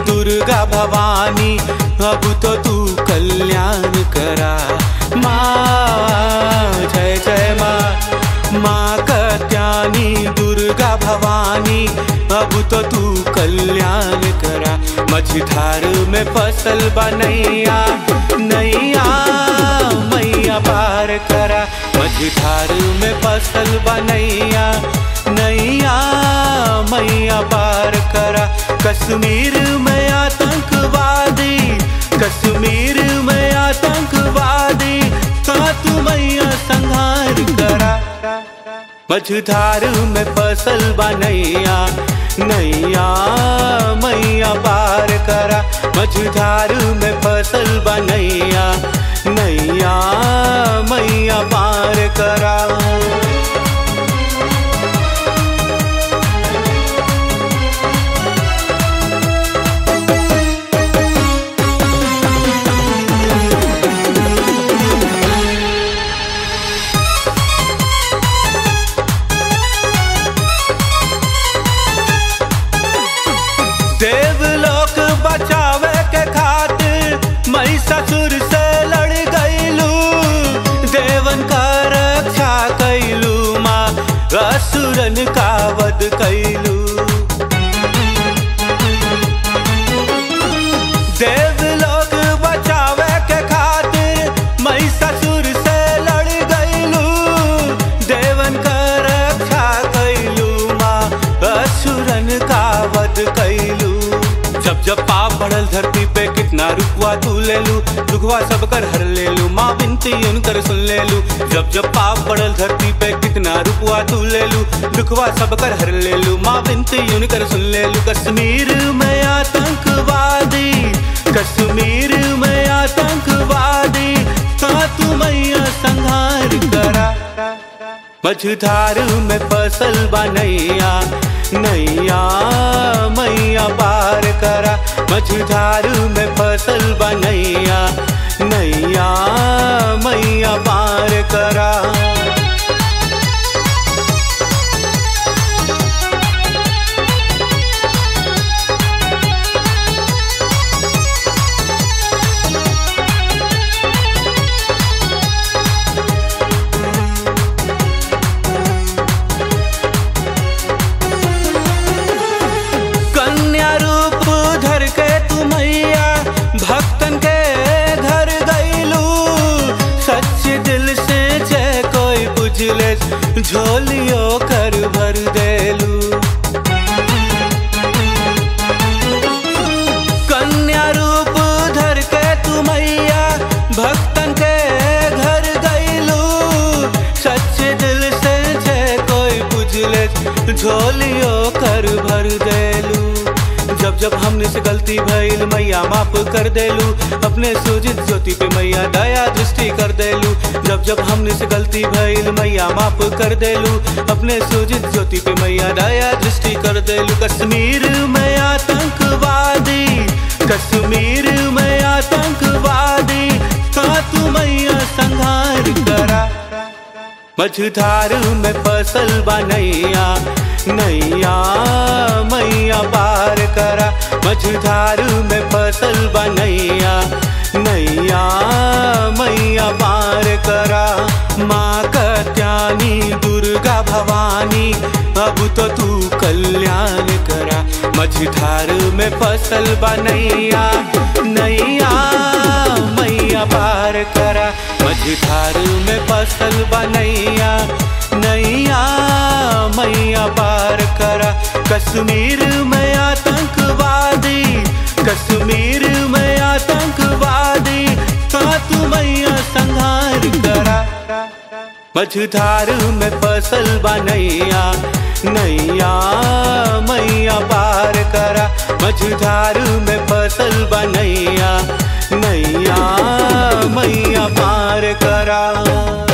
दुर्गा भवानी अब तो तू कल्याण करा माँ जय जय माँ माँ कत्यानी दुर्गा भवानी अब तो तू कल्याण करा मझधार में फसल बनैया नैया मैया पार करा मझधार में फसल बनैया नैया मैया पार करा कश्मीर में आतंकवादी कश्मीर में आतंकवादी का तू मैया संहार करा मझधार में फसल बनैया नैया मैया पार करा मझधार में फसल बनैया नैया मैया पार करा देवलोक बचावे के खातिर मई ससुर से लड़ गईलू देवन का रक्षा कैलू माँ असुरन का वध कैलू देवलोक बचावे के खातिर मई ससुर से लड़ गईलू देवन का रक्षा कैलू माँ असुरन का वध कैलू जब जब पाप बढ़ल धरती पे कितना रुकवा तू ले लू दुखवा सब कर हर ले लू माँ बिनती उनकर सुन ले लू जब जब पाप बढ़ल धरती पे कितना रुकवा तू ले लू दुखवा सब कर हर ले लू माँ बिनती उनकर सुन ले लू कश्मीर में आतंकवादी कश्मीर में आतंकवादी का तू मैया संहार करा मझधार में फसल बनैया नैया मैया पार करा मझधार में फसल बनैया नैया मैया पार करा कन्या रूप धर के तू मैया भक्तन के घर गईलू सच्चे दिल से जय कोई बुझले झोलियो कर भर देलू कन्या रूप धर के तू मैया भक्तन के घर गईलू सच्चे दिल से जय कोई बुझले झोलियो कर भर देलू जब जब हमने से गलती भइल मैया माफ कर देलू अपने सूजित ज्योति पे मैया दया दृष्टि कर देलू जब जब हमने से गलती भइल मैया माफ कर देलू अपने सूजित ज्योति पे मैया दया दृष्टि कर देलू कश्मीर में आतंकवादी कश्मीर में आतंकवादी का तू मैया संहार करा मझधार में फसल बनैया नैया मैया पार करा मझधार में फसल बनैया नैया मैया पार करा माँ कत्यानी दुर्गा भवानी अब तो तू कल्याण करा मझधार में फसल बनैया नैया मैया पार करा मझधार में फसल बनैया नैया मैया पार करा कश्मीर में आतंकवादी कश्मीर में आतंकवादी का तू मैया संहार करा मझधार में फसल बनैया नैया मैया पार करा मझधार में फसल बनैया नैया मैया पार करा